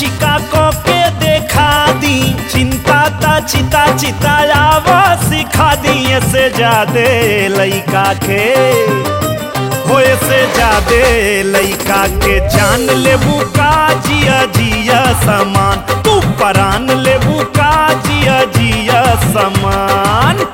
चिका को के देखा दी चिंता ता चिता चितायावा सिखा दी से जादे लइका के होए से जादे लइका के जान लेबू का जिया जिया समान तू परान लेबू का जिया जिया समान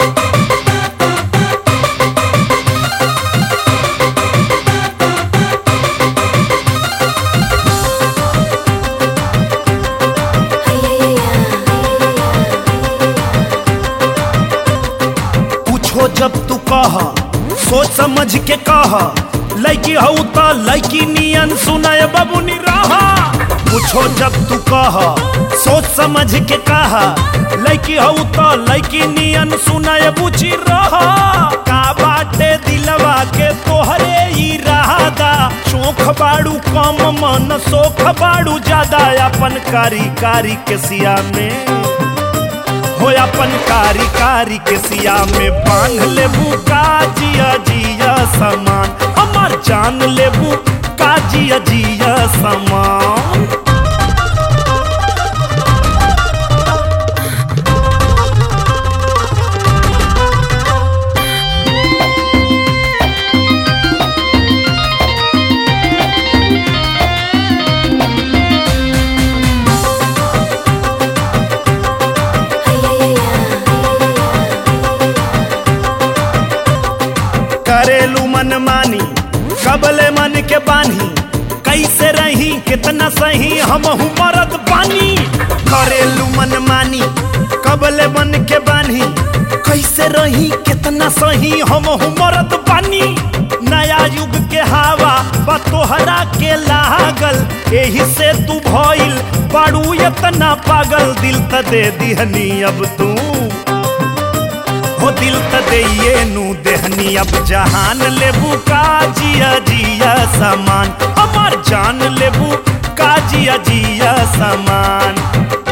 पूछो जब तू कह सोच समझ के कह लड़की हऊ त लड़की नियन सुनाय बबुनी रहा पूछो जब तू कह सोच समझ के कह लड़की हऊ त लड़की नियन सुनाय बुझी रहा का बाटे दिलवा के तोहरे ई राहदा शोख बाड़ू कम मन सोख बाड़ू ज्यादा अपन कारी कारी के सिया में हो अपन कारी कारी के सिया में बांध लेबू का जिया जिया समान हमार जान लेबू का जिया जिया समान करेलू मन मानी कबले मन के बानी कैसे रही कितना सही हम मरद बानी करेलू मन मानी कबले मन के बानी कैसे रही कितना सही हम मरद बानी नया युग के हवा बा तोहरा के लागल एही से तू भइल बाड़ू इतना पागल दिल त दे दिहनी अब तू हो दिल त दइए नु देहनी अब जहान लेबू का जिया जिया समान हमार जान लेबू का जिया जिया समान